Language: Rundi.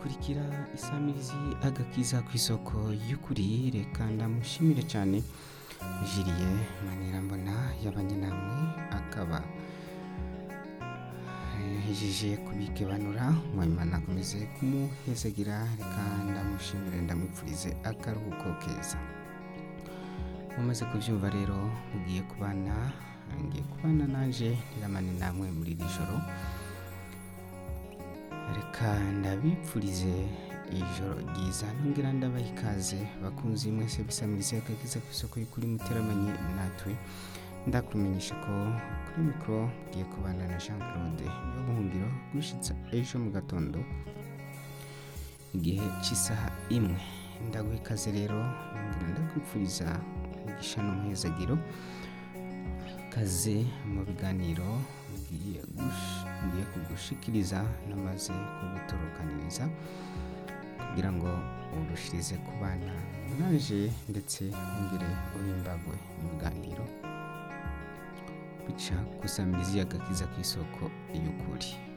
mukurikira isamizi agakiza ku isoko y'ukuri reka ndamushimire cyane jiriye manirambona yabanye namwe akaba hejeje kubikebanura mwimana akomeze kumuhezagira reka ndamushimire ndamwipfurize akaruhuko keza mumaze kubyumva rero mugiye kubana ngiye kubana naje niramane namwe muri iri joro reka ndabipfurize ijoro ryiza nongera ndabaha ikaze bakunzi mwese bisamirize akagiza ku isoko y'ukuri muteramanye natwe ndakumenyesha ko kuri mikoro ngiye kubana na jean claude niyo buhungiro gushitsa ejo mu gatondo igihe cy'isaha imwe ndaguha ikaze rero nongera ndakwipfuriza umugisha n'umuhezagiro kaze mu biganiro ngiye gush- ngiye kugushikiriza namaze kugutorokaniriza kugira ngo urushirize kubana naje ndetse wongere uhimbagwe n'ibiganiro bica gusamiriza agakiza ku isoko y'ukuri